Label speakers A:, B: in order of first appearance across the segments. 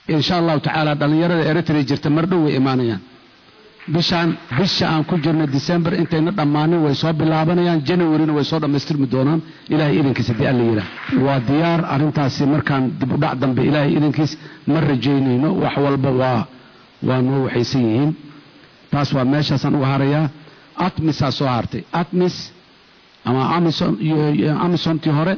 A: insha allahu tacaala dhallinyarada eritrea jirta mar dhow way imaanayaan bishaan bisha aan ku jirno december intayna dhammaanin way soo bilaabanayaan janawarina way soo dhammaystirmi doonaan ilaahay idankiis haddii alla yidhaah waa diyaar arrintaasi markaan dib u dhac dambe ilaahay idankiis ma rajaynayno wax walba waa waa noo waxaysan yihiin taas waa meeshaasaan uga harayaa atmisaa soo hartay atmis ama amison iyo amisontii hore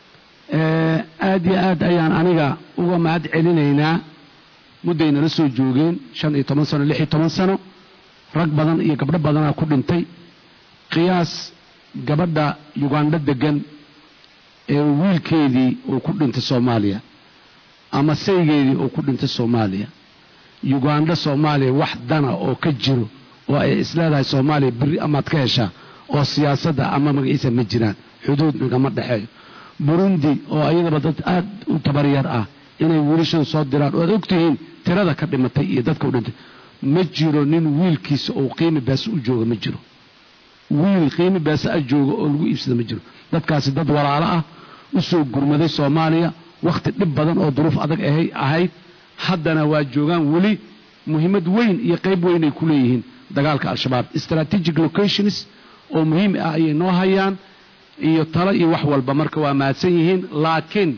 A: aad iyo aad ayaan aniga uga mahad celinaynaa muddaynala soo joogeen shan iyo toban sano lix iyo toban sano rag badan iyo gabdho badanaa ku dhintay qiyaas gabadha yugandho degan ee wiilkeedii uu ku dhintay soomaaliya ama saygeedii uu ku dhintay soomaaliya yugandho soomaaliya wax dana oo ka jiro oo ay isleedahay soomaaliya beri amaad ka heshaa oo siyaasadda ama magaciisa ma jiraan xuduud nagama dhexeeyo burundi oo ayadaba dad aad u tabaryar ah inay wiilashada soo diraan oo aad ogtihiin tirada ka dhimatay iyo dadka u dhintay ma jiro nin wiilkiisa oo qiimi beese u jooga ma jiro wiil qiimi beese a jooga oo lagu iibsada ma jiro dadkaasi dad walaalo ah u soo gurmaday soomaaliya wakhti dhib badan oo duruuf adag ahayd haddana waa joogaan weli muhiimad weyn iyo qayb weyn ay ku leeyihiin dagaalka al-shabaab strategic locations oo muhiim ah ayay noo hayaan iyo talo iyo wax walba marka waa mahadsan yihiin laakiin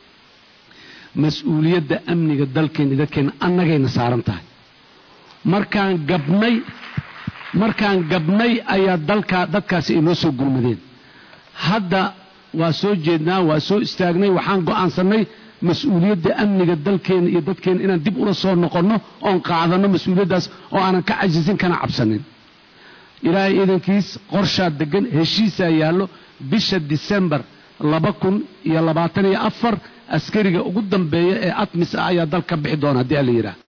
A: mas-uuliyadda amniga dalkeenna dadkeenna annagayna saaran tahay markaan gabnay markaan gabnay ayaa dalkaa dadkaasi ay noo soo gurmadeen hadda waa soo jeednaa waa soo istaagnay waxaan go'aansannay mas-uuliyadda amniga dalkeenna iyo dadkeenna inaan dib ula soo noqonno oon qaadanno mas-uuliyaddaas oo aanan ka cajisin kana cabsanin ilaahay iidankiis qorshaa degan heshiisaa yaallo bisha disembar laba kun iyo labaatan iyo afar askariga ugu dambeeya ee atmis ah ayaa dal ka bixi doona haddii alla yidhaah